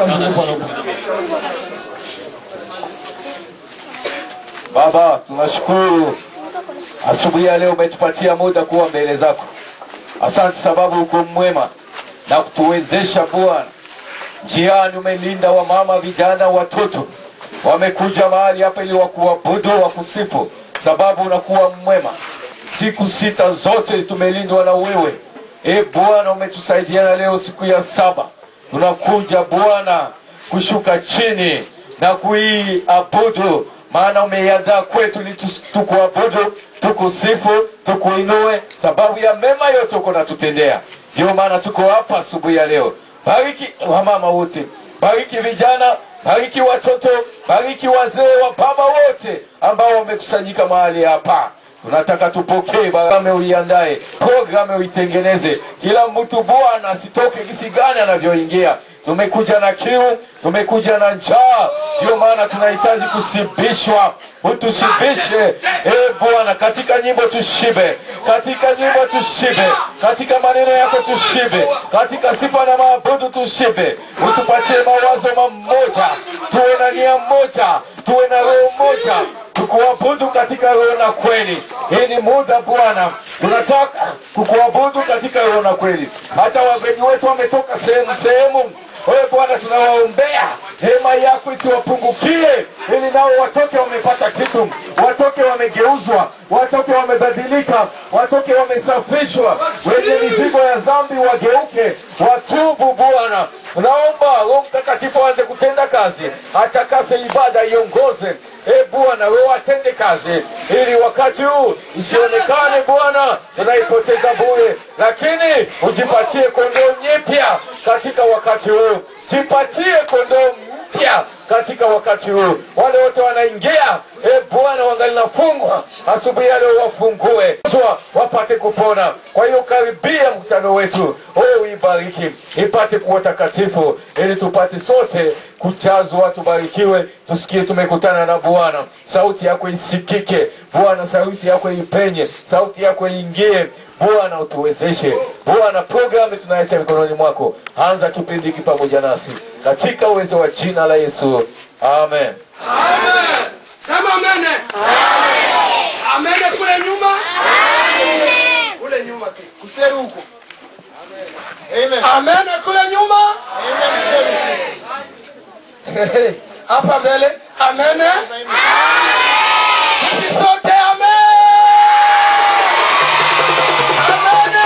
Baba, tunashukuru asubuhi ya leo umetupatia muda kuwa mbele zako. Asante sababu uko mwema na kutuwezesha Bwana. Njiani umelinda wamama, vijana, watoto wamekuja mahali hapa ili wakuabudu, wakusifu, sababu unakuwa mwema. Siku sita zote tumelindwa na wewe. E Bwana, umetusaidiana leo siku ya saba, tunakuja Bwana kushuka chini na kuiabudu, maana umeiandaa kwetu ili tus- tukuabudu, tukusifu, tukuinue, sababu ya mema yote uko natutendea. Ndio maana tuko hapa asubuhi ya leo. Bariki wamama wote, bariki vijana, bariki watoto, bariki wazee wa baba wote ambao wamekusanyika mahali hapa. Tunataka tupokee barame, uiandae programe, uitengeneze. Kila mtu Bwana asitoke kisi gani anavyoingia. Tumekuja na kiu, tumekuja na njaa, ndio maana tunahitaji kusibishwa. Utushibishe e Bwana, katika nyimbo tushibe, katika nyimbo tushibe, katika maneno yako tushibe, katika sifa na maabudu tushibe. Utupatie mawazo mamoja, tuwe na nia moja, tuwe na roho moja, tukuabudu katika roho na kweli. Hii ni muda Bwana, tunataka kukuabudu katika roho na kweli. Hata wageni wetu wametoka sehemu sehemu wewe Bwana, tunawaombea hema yako isiwapungukie, ili nao watoke wamepata kitu, watoke wamegeuzwa, watoke wamebadilika, watoke wamesafishwa. Wenye mizigo ya dhambi wageuke, watubu Bwana. Naomba Roho Mtakatifu aanze kutenda kazi, atakase ibada, iongoze E Bwana, wewe atende kazi ili wakati huu isionekane Bwana tunaipoteza bure, lakini ujipatie kondoo nyipya katika wakati huu, jipatie kondoo mpya katika wakati huu. Wale wote wanaingia, e Bwana, wangali nafungwa asubuhi ya leo, wafungue Jua, wapate kupona. Kwa hiyo karibia mkutano wetu, oh, ibariki ipate kuwa takatifu, ili tupate sote kujazwa, tubarikiwe, tusikie tumekutana na Bwana. Sauti yako isikike Bwana, sauti yako ipenye, sauti yako iingie Bwana, utuwezeshe Bwana. Programu tunaacha mikononi mwako, anza kipindi hiki pamoja nasi katika uwezo wa jina la Yesu, amen. Amen. Sema amene. Amene kule nyuma. Kule nyuma tu. Kuseru huko. Amen. Amene kule nyuma. Hapa mbele. Amene. Sisi sote amen. Amene.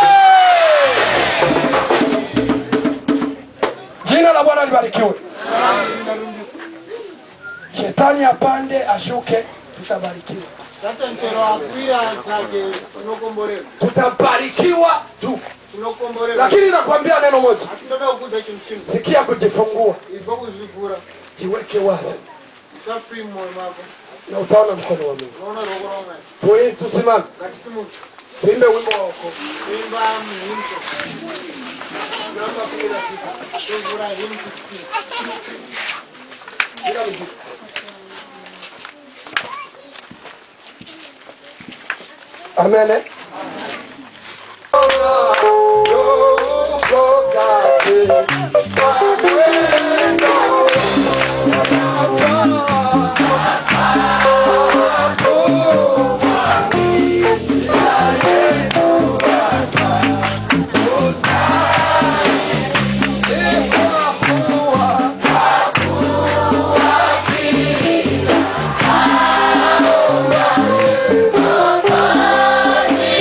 Jina la Bwana libarikiwe. Shetani apande ashuke, tutabarikiwa. Sasa mchero akwira zake tunokomborera. Tutabarikiwa tu. Tunokomborera. Lakini nakwambia neno moja, asindoda kukuza ichi mshimu. sikia kujifungua, Izwa kuzvivhura. jiweke wazi Usa free mwoyo wako. na utaona mkono wa Mungu. Unaona roho la Mungu. Tuwe tusimame, Ngatisimuke. tuimbe wimbo wako. Imba mhimso. Namba kuira sita. Tuvura hymn 16. Bila muziki. Amen. eh? Amen.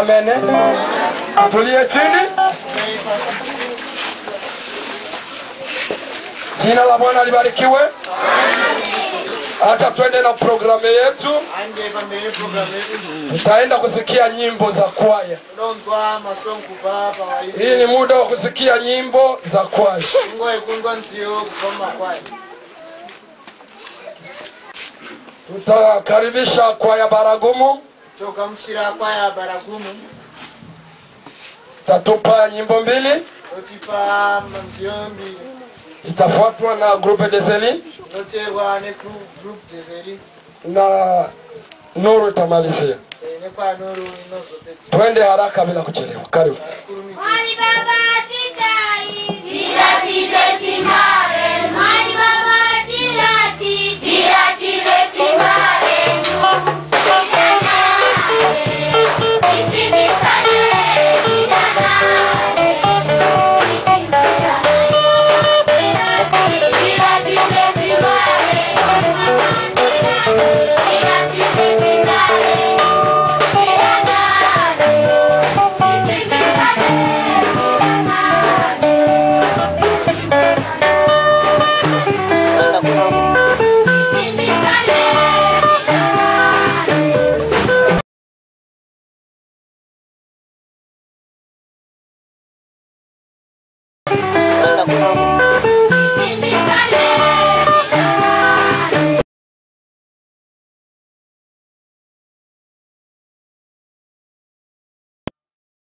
Amen. Tulie chini. Jina la Bwana libarikiwe. Hata twende na programu yetu, anje pamberi programu yetu tutaenda kusikia nyimbo za kwaya. unonzwa masongo kubva pawaidi Hii ni muda wa kusikia nyimbo za kwaya. nguva yekundwa nziyo kubva mumakwaya Tutakaribisha kwaya Baragumu, togamuchira kwaya baragumu tatupa nyimbo mbili, totipa nziyo mbiri itafuatwa na Groupe des Elis inoterwa negroup deseri na Nuru itamalizia. nekwanoro inozopedzisa Twende haraka bila kuchelewa. Karibu. tikurumidza Mwali baba titari, tira tite